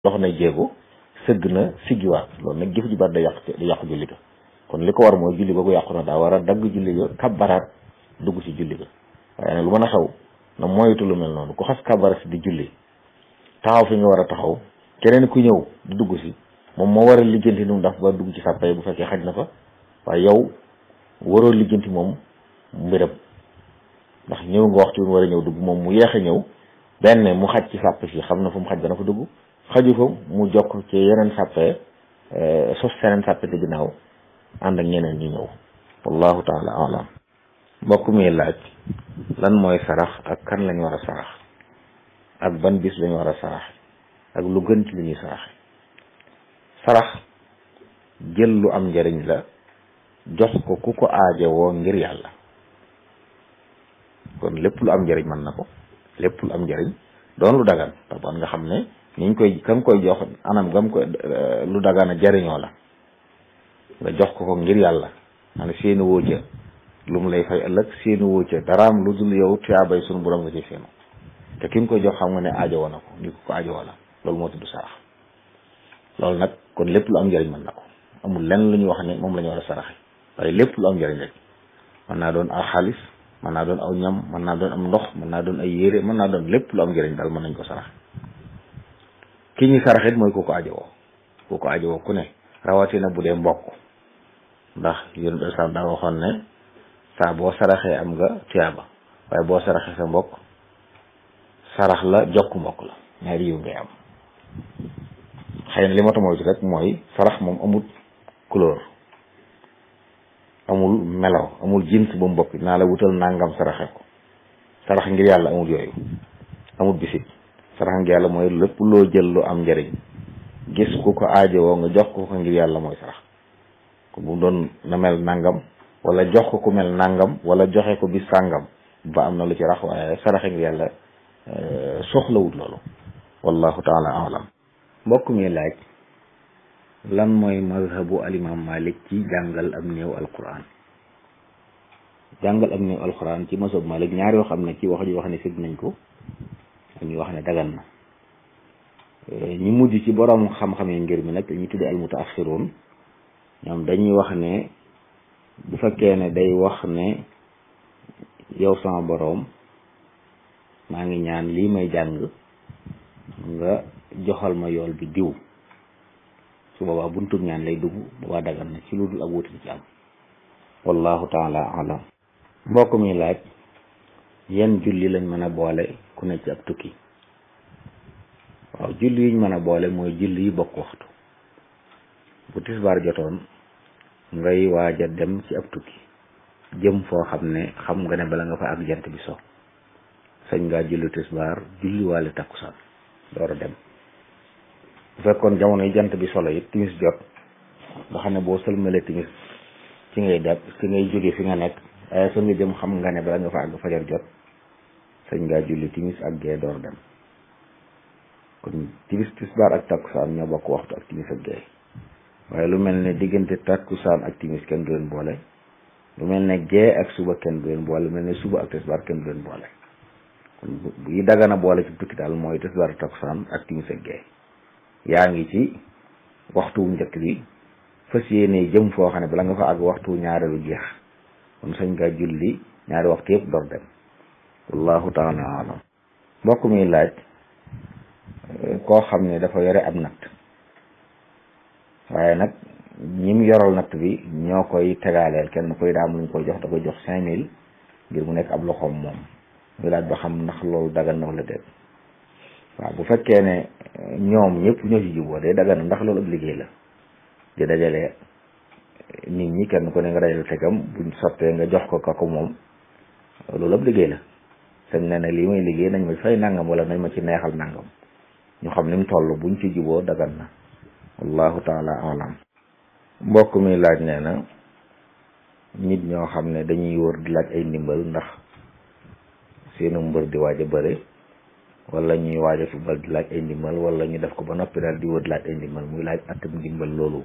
dox na jéego sëgg na siggiwaat loolu nag jëf ju bari da yàq da yàqu julli ga kon li ko war mooy julli googu yàqu na daa war a dagg julli ga kabbaraat dugg ci julli ga waaye nag lu mën a xew na moytu lu mel noonu ku xas kabbaraat si di julli taxaw fi nga war a taxaw keneen ku ñëw di dugg si moom moo war a lijjanti nu mu daf ba dugg ci sàppa bu fekkee xaj na fa waaye yow waroo lijjanti moom mbiram ndax ñëw nga waxtu war a ñëw dugg moom mu yeex a ñëw benn mu xaj ci sàpp si xam na fu mu xaj dana fa dugg xaju fa mu jokk ci yeneen sàppe sos seneen sàppe ci ginnaaw ànd ak ñeneen ñu ñëw wallahu taala alam mbokk mi laaj lan mooy sarax ak kan lañ war a sarax ak ban bis lañ war a sarax ak lu gën ci li ñuy sarax sarax jël lu am njariñ la jox ko ku ko aajowoo ngir yàlla kon lépp lu am njariñ mën na ko lépp lu am njariñ doon lu dagan taban nga xam ne niñ koy kam koy jox anam gam koy lu dagana jariñoo la nga jox ko ko ngir yàlla man seeni woo ca lu mu lay fay ëllëg seeni woo ca daraam lu dul yow tuyaabay sunu borom nga ci seenu te ki nga koy jox xam nga ne aajowoo na ko ni ko ko aajowoo la loolu moo tudd sarax loolu nag kon lépp lu am njariñ mën na ko amul lenn lu ñuy wax ne moom la ñu war a saraxe waaye lépp lu am njariñ rek mën naa doon aw xaalis mën naa doon aw ñam mën naa doon am ndox mën naa doon ay yére mën naa doon lépp lu am njariñ daal mën nañ ko sarax ki ñuy saraxit mooy ku ko ajowoo ku ko ajowoo ku ne rawatina bu dee mbokk ndax yéen islam daa waxoon ne saa boo saraxee am nga tiyaaba waaye boo saraxee sa mbokk sarax la jokk mbokk la ñaari yiw ngay am xëy na li ma tamoytu rek mooy sarax moom amul couleur amul melaw amul jins ba mu bokk naa la wutal nangam saraxe ko sarax ngir yàlla amul yooyu amul bisit sarax ngir yàlla mooy lépp loo jël lu am njariñ gis ku ko aajowoo nga jox ko ko ngir yàlla mooy sarax ko bu doon na mel nangam wala jox ko ku mel nangam wala joxe ko bis sàngam ba am na lu ci rax waaye saraxe ngir yàlla soxlawut loolu wallahu taala alam mbokk mi laaj lan mooy mazhabu alimam malik ci jàngal am néew alquran jàngal am néew alquran ci mazhab malik ñaari yoo xam ne ci wax ji wax ne sëg nañ ko ak ñu wax ne dagan na ñu mujj ci borom xam-xam yi ngir mi nag ñu tudde almutaaxiroon ñoom dañuy wax ne bu fekkee ne day wax ne yow sama boroom maa ngi ñaan lii may jàng nga joxal ma yool bi diw su boobaa buntub ñaan lay dugg boobaa dagan na ci lu dul ak wuti ci am wallahu taala alam mbokk mi laaj yan julli lañ mën a boole ku ne ci ab tukki waaw julli yiñ mën a boole mooy julli yi bokk waxtu bu tisbaar jotoon ngay waaj a dem ci ab tukki jëm foo xam ne xam nga ne bala nga fa ak jant bi so sañ ngaa julli tisbaar julli waale takkusaan door a dem bu fekkoon jamono yi jant bi solo it timis jot nga xam ne boo sëlmalee timis ci ngay dem ci ngay jóge fi nga nekk waaye fa nga jëm xam nga ne bala nga fa àgg fajar jot sañ ngaa julli timis ak gee door dem kon timis tisbaar ak takkusaan ñoo bokk waxtu ak timis ak gee waaye lu mel ne diggante takkusaan ak timis kenn du leen boole lu mel ne gee ak suba kenn du leen boole lu mel ne suba ak tisbaar kenn du leen boole kon bu yi dagana boole ci tukki daal mooy tisbaar ak takkusaan ak timis ak gee yaa ngi ci waxtu njëkk bi fas yéene jëm foo xam ne bala nga fa àgg waxtu ñaareelu jeex kon sañ nga julli ñaari waxtu yëpp door dem wallahu taala alam mbokk mi laaj koo xam ne dafa yore ab natt waaye nag ñim yoral natt bi ñoo koy tegaaleel kenn koy daam luñ koy jox da koy jox cinq mille ngir mu nekk ab loxoom moom muy laaj ba xam ndax loolu dagan na wala déet waaw bu fekkee ne ñoom ñëpp ñoo ci juboo day dagan ndax loolu ab liggéey la di dajale nit ñi kenn ku ne nga dajale tegam buñ sottee nga jox ko ka ko moom loolu ab liggéey la sañ ne ne lii may liggéey nañ ma fay nangam wala nañ ma ci neexal nangam ñu xam ni mu toll buñ ci juboo dagan na wallahu taala alam mbokk mi laaj nee na nit ñoo xam ne dañuy wër di laaj ay ndimbal ndax seenu mbër di waaj a bëre wala ñuy waaj a football di laaj ay ndimbal wala ñu def ko ba noppi daal di wër di laaj ay ndimbal muy laaj atam ndimbal loolu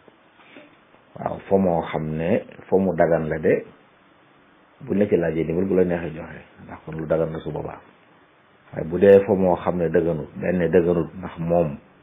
waaw foo moo xam ne foo mu dagan la de bu la ci laajee ndimbal bu la neexee joxe ndax kon lu dagan la su boobaa waaye bu dee foo moo xam ne dëgganut benn dëgganut ndax moom